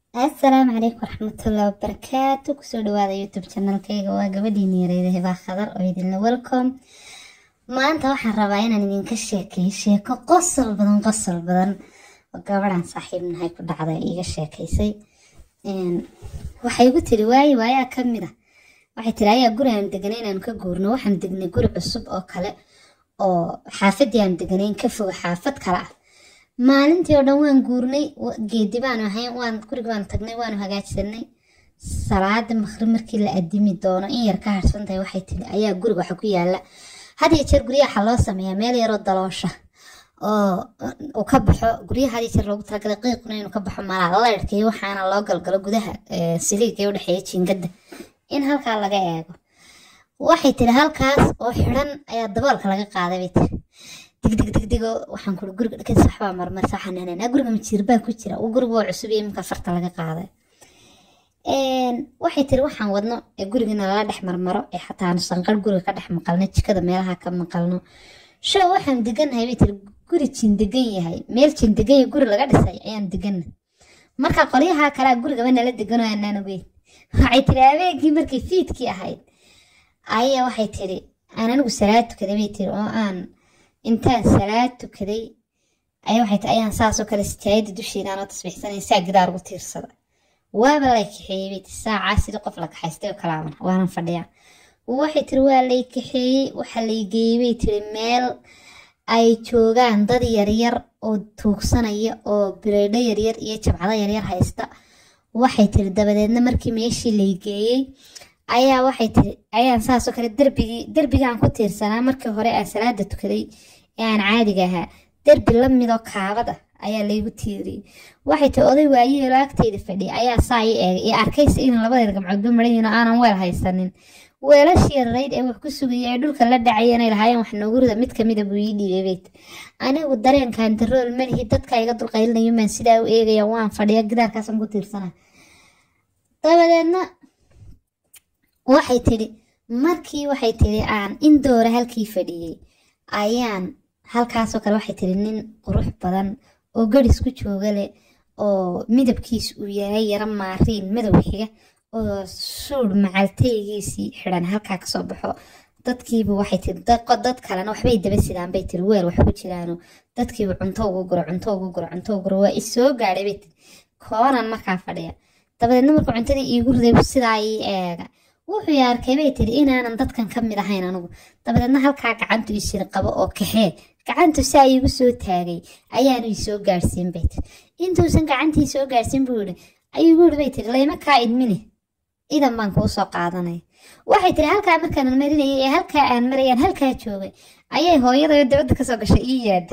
asalaamu calaykum waraxmatullahi wabarakaatu kusoo dhawaada youtube channelkayga waa gabadhiini yareeda hebaa khadar oo idinla welcome maanta waxaan rabaa inaan idinka sheekeeyo sheeko qosol badan qosol badan oo gabadhan saaxiibnahay ku dhacday iiga sheekaysay waxay igu tiri waaye waayaa ka mid a waxay tiri ayaa guri aan deganay inaan ka guurno waxaan degnay guri cusub oo kale oo xaafadii aan deganayn ka foga xaafad kale ah maalintii oo dhan waan guurnay geedi baanu ahayn waan guriga baanu tagnay waanu hagaajsanay salaada maqrib markii la adimi doono in yar ka harsan tahay waxay tiri ayaa guriga waxa ku yaala had iyo jeer guryaha waxaa loo sameeyaa meel yaroo daloosha oo uu ka baxo guryaha had iyo jeer loogu talagalay qiiquna inuu ka baxo malaa laydhka iyo waxaana loo galgalo gudaha siliiga ee udhexeeya jiingada in halkaa laga eego waxay tiri halkaas oo xidhan ayaa daboolka laga qaaday bay tiri digdig digdigo waxaan kuri guriga dhakas waxbaa marmarsa waxaan nahnaa guriga majiirbaa ku jira uu guriga waa cusub iyo iminka farta laga qaaday waxay tiri waxaan wadno ee gurigana lala dhex marmaro ee xataa aanu sanqar guriga ka dhex maqalno jikada meelaha ka maqalno show waxaan degannahay bay tiri guri jin degan yahay meel jin degan yahay guri laga dhisay ayaan deganna marka qolyaha kalea gurigaba nala degano aanaan ogeyn waxay tiri habeenkii markay fiidkii ahayd ayaa waxay tiri aan anigu salaad tukaday bay tiri oo aan intaan salaad tukaday ayaa waxay tiri ayaan saasoo kale sijaayada dusheeda aanoo tasbiixsanay saa gidaar ugu tiirsada waaba lay kaxeeyey bay tiri saacaa sidii qof la kaxaystay oo kalaaman waanan fadhiyaa waxay tiri waa lay kaxeeyey waxa lay geeyey bay tiri meel ay joogaan dad yaryar oo tuugsanaya oo bireydho yaryar iyo jabcado yaryar haysta waxay tiri dabadeedna markii meeshii lay geeyey ayaa waxay tiri ayaan saasoo kale derbigii derbigaan ku tiirsanaa markii hore aan salaada tukaday ee aan caadiga ahaa derbi la midoo kaabad ah ayaa laygu tiiriyey waxay tiri oday waayeelo agteyda fadhiya ayaa saa i eegay iyo arkaysa inaan labadeeda gamcoodba maran oo aanan weel haysanin weelashii yarayd ee wax ku sugaya ee dhulka la dhacay inay lahaayeen wax noogu rida mid kamida buu ii dhiibay bayt anigu dareenkan darool malihi dadka iga dulqaylinayo maan sidaa u eegaya waan fadhiya gidaarkaasaan ku tiirsana dabadeedna waxay tidhi markii waxay tidhi aan indoora halkii fadhiyey ayaan halkaasoo kale waxay tidhi nin qurux badan oo garis ku jooga leh oo midabkiis uu yahay yaro maariin madow xiga oo suudh macaltaygiisii xidhan halkaa kasoo baxo dadkiiba waxay tiri dad kalena waxbay daba sidaan bay tiri weel wax ku jiraano dadkiiba cunto ugu guro cunto ugu guro cunto ugu guro waa isoo gaadhay bay tiri koonan markaa fadhiya dabadeedna markuu cuntadii iigu riday sidaa ii eega wuxuu i arkay bay tiri inaanan dadkan ka mid ahayn anigu dabadeedna halkaa gacantu isiri qabo oo kaxee gacantu saa iigu soo taagay ayaanu isoo gaadhsiin bay tiri intuusan gacantii soo gaadhsiin buu yihi ayuu igu yihi bay tiri layma kaa idmini idan baan kuu soo qaadanaya waxay tiri halkaa markaan marinayay ee halkaa aan marayaan halkaa joogay ayay hooyadayo dabadda kasoo gashay ii yaada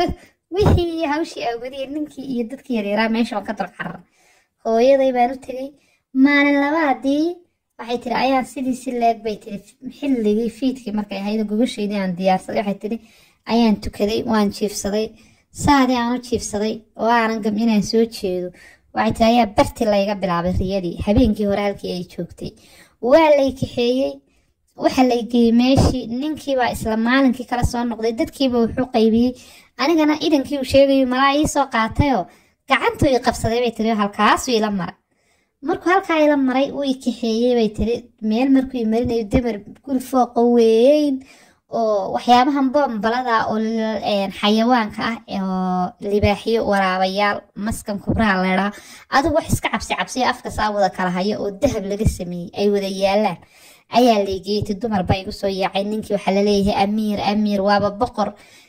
wixii iyo hawshii awgadiyay ninkii iyo dadkii yaryaraa meesha waan ka dul carar hooyaday baan u tegay maalin labaadii waxay tiri ayaan sidii si leeg bay tiri xilligii fiidkii markay ahayd gogasheydii aan diyaarsaday waxay tiri ayaan tukaday waan jiifsaday saadii aan u jiifsaday oo aanan gam inaan soo jeedo waxay tiri ayaa barti layga bilaabay riyadii habeenkii hore halkii ay joogtay waa lay kaxeeyey waxa lay geeyey meeshii ninkiibaa isla maalinkii kala soo noqday dadkiiba wuxuu qaybiyey anigana idankii uu sheegayo malaa ii soo qaatayoo gacantuu i qabsaday bay tiri halkaasuu ila maray markuu halkaa ila maray uu i kaxeeyey bay tiri meel markuu i marinayo demar guri fooqa weyn oo waxyaabahan boombalada oo xayawaanka ah oo libaaxiyo waraabayaal maskan kubraha leedhaa adigu wax iska cabsi cabsiyo afka saa wada kala hayo oo dahab laga sameeyey ay wada yaalaan ayaa leegeeytay dumar baa igu soo yaacay ninkii waxaa laleeyahay amiir amiir waaba boqor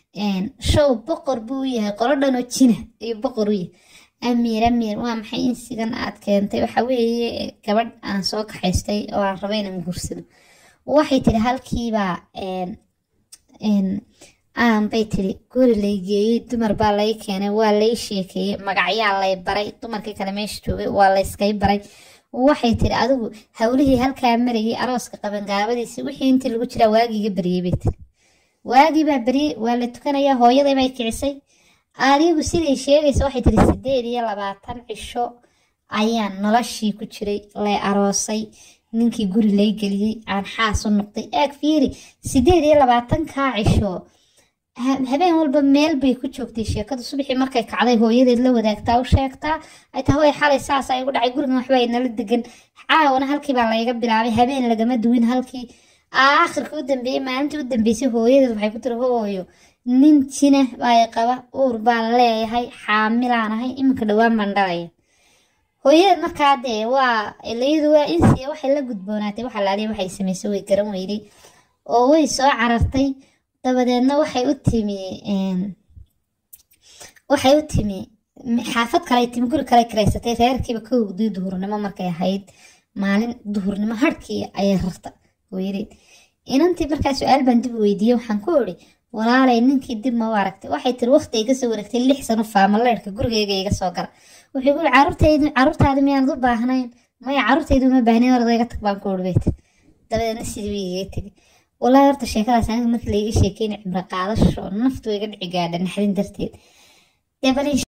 show boqor buu yahay qolo dhanoo jina ayuu boqor u yahay amiir amiir waa maxay in sigan aad keentay waxa weeye gabadh aan soo kaxaystay oo aan raba inaan guursado waxay tiri halkiibaa aan bay tiri guri lay geeyey dumar baa lay keenay waa lay sheekeeyey magacyaa lay baray dumarkii kale meesha joogay waa layskay baray waxay tiri adigu howlihii halkaa marayay arooska qabangaabadiisi wixii intii lagu jiraa waagiiga baryey bay tiri waagii baa baryey waa la tukanayaa hooyaday bay kicisay adigu siday sheegaysa waxay tiri sideed iyo labaatan cisho ayaan noloshii ku jiray lay aroosay ninkii guri lay geliyey aan xaas u noqday eeg fiiri sideed iyo labaatankaa cisho habeen walba meel bay ku joogtay sheekadu subaxii markay kacday hooyadeed la wadaagtaa u sheegtaa ay tahay way xalay saas ay ugu dhacay gurigan waxba ay nala degan caawana halkii baa layga bilaabay habeen lagama duwin halkii aakhirka u dambeeyey maalintii u dambeysay hooyadeed waxay ku tiri hooyo nin jina baa qaba uur baan leeyahay xaamilaan ahay iminka dhowaan baan dhalaya hooyadeed markaa dee waa ilayadu waa insiya waxay la gudboonaatay waxa laaliya waxay samaysay way garan weyday oo way soo carartay dabadeedna waxay u timi waxay u timi xaafad kale timi guri kale karaysatay reerkiiba ka hugday duhurnimo markay ahayd maalin duhurnimo harkii ayay rarta hooyadeed inantii markaa su-aal baan dib weydiiyey waxaan ku iri walaalay ninkii dib ma u aragtay waxay tiri waqti iga soo wareegtay lix sano faamaleerka gurigeyga iga soo gala wuxuu guri caruurtaydu caruurtaada miyaanad u baahnayn maya caruurtaydu ma baahnayn orada iga tag baan ku iri bayt dabadeedna sidii way igaga tegay walaahi horta sheekadaas aniga markii laiga sheekeynay cibro qaadasho naftu iga dhici gaadha naxdin darteed dee bal